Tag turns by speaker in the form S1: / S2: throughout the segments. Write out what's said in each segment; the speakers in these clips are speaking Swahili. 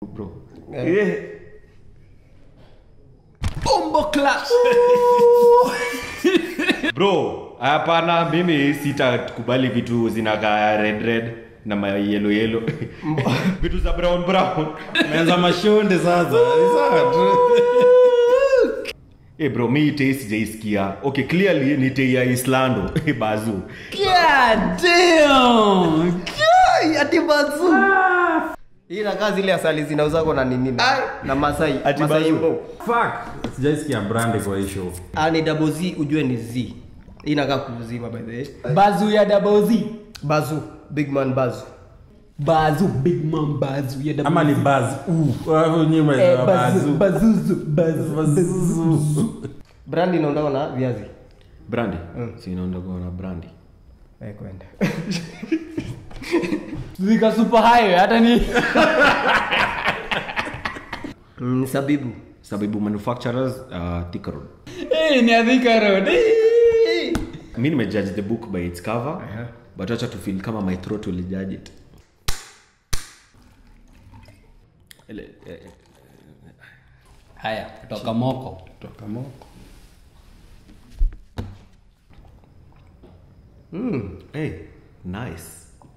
S1: bro
S2: Eh.
S1: Eh.
S2: Bombo clash.
S1: bro hapana mimi sitakubali vitu zinakaa red red na mayelo yelo vitu za brown brown
S3: Meanza mashonde sasa. Ni sawa tu.
S1: hey bro mi tei sijaisikia okay clearly ni tei ya islando bazu
S2: God damn. God, ati bazu. Hii inakaa zile asali zinauzako na nini na, na Masai.
S1: Ati
S2: Masai
S1: bazu.
S2: Mbo.
S3: Fuck. Sijaisikia brand kwa hii show.
S2: Ah, ni double Z ujue ni Z. Hii inakaa kuuzima by the way.
S4: bazu ya dabozi
S2: Bazu, big man Bazu.
S4: bazu big man bazu ya dabozi
S3: Ama ni buzz. Uh, wao nyuma
S4: eh,
S3: ya
S4: bazu
S3: bazu.
S4: bazuzu bazu
S3: Bazu.
S2: Brand inaondoka na viazi.
S1: brandi si inaondoka na brandi
S2: Eh, kwenda.
S4: zika super highway hata ni
S2: Mm, sabibu.
S1: sababu manufacturers uh, Thika Road.
S4: eh ni adhika road Eh.
S1: mi nimejudge the book by its cover but wacha to feel kama my throat will judge it Ele- eh, eh,
S4: haya kutoka moko
S3: Toka moko.
S1: hey, nice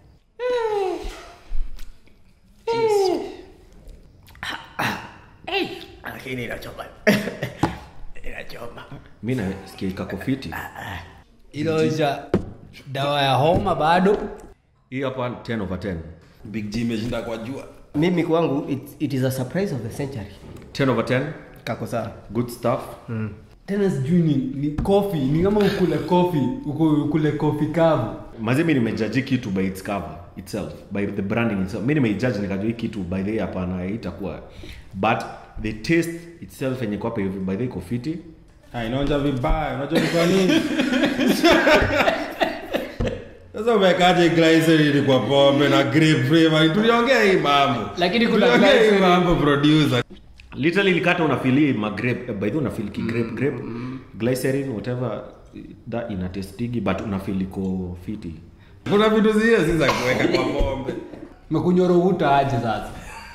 S2: Lakini inachoma. Inachoma.
S1: mi nasikia kakofiti
S4: iloja dawa ya homa bado
S1: hii hapa 10 over 10
S3: Big G imeshinda kwa jua.
S2: Mimi kwangu it, it is a surprise of the century.
S1: 10 over 10
S2: Kako sawa.
S1: good stuff
S4: tena sijui ni, ni kofi ni kama ukule kofi uku- ukule kofi kavu
S1: mazi mi nimejaji kitu by its cover itself by the branding itself mi nimeijaji nikajua hii kitu by the way hapana itakuwa but the taste itself yenye kwapa hivi by the way iko fiti
S3: Ah, inaonja vibaya. Unajua ni kwa nini? Sasa umekaje glycerin kwa pombe na grape flavor? Tuliongea hii mambo.
S4: Lakini kuna
S3: Tuliongea hii
S4: glycerin.
S3: mambo producer.
S1: literally likata unafili magrape by the way unafeel ki grape grape glycerin whatever that ina testigi but unafeel iko fiti
S3: Kuna vitu zile si za kuweka kwa pombe.
S4: mekunyorohuta aje sasa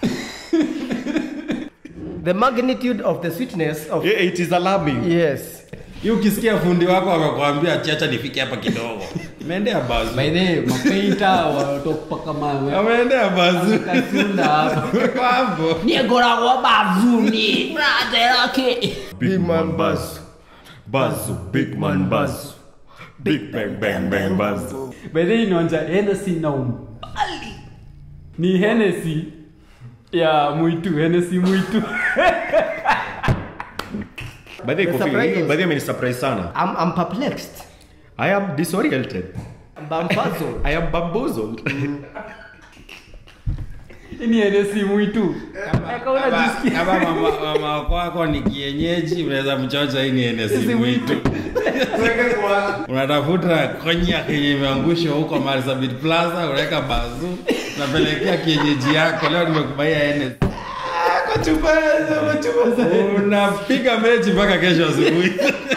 S2: The magnitude of the sweetness of
S1: yeah, it is alarming
S2: Yes.
S3: Hii ukisikia fundi wako akakwambia chacha nifike hapa kidogo. Umeendea bazu.
S4: by the way, mapeita watopaka mawe
S3: Ameendea bazu.
S4: kasunda hapa
S3: Kwa hapo.
S4: niegoragwo bazuni brother yake
S1: big man buzz buzz big man buzz big bang bang bang buzz
S4: by the way, inaonja henesi na umbali ni henesi ya mwitu henesi mwitu
S1: by the way
S2: The
S1: kofi
S2: surprise
S1: hii
S2: is-
S1: by the way amenisupprise sana
S2: I'm, I'm perplexed.
S1: i am disoriented
S2: Bambazo.
S1: i am bamboozled
S4: ni henesi mwitu
S3: Kama-
S4: Eka unajisikia-
S3: kama mama mama kwako ni kienyeji unaweza mchocha hii ni enesi
S4: Sisi
S3: mwitu unatafuta konya kenye imeangushwa huko marsabit plaza unaweka bazu unapelekea kienyeji yako leo nimekubaia NS. unapiga mechi mpaka kesho asubuhi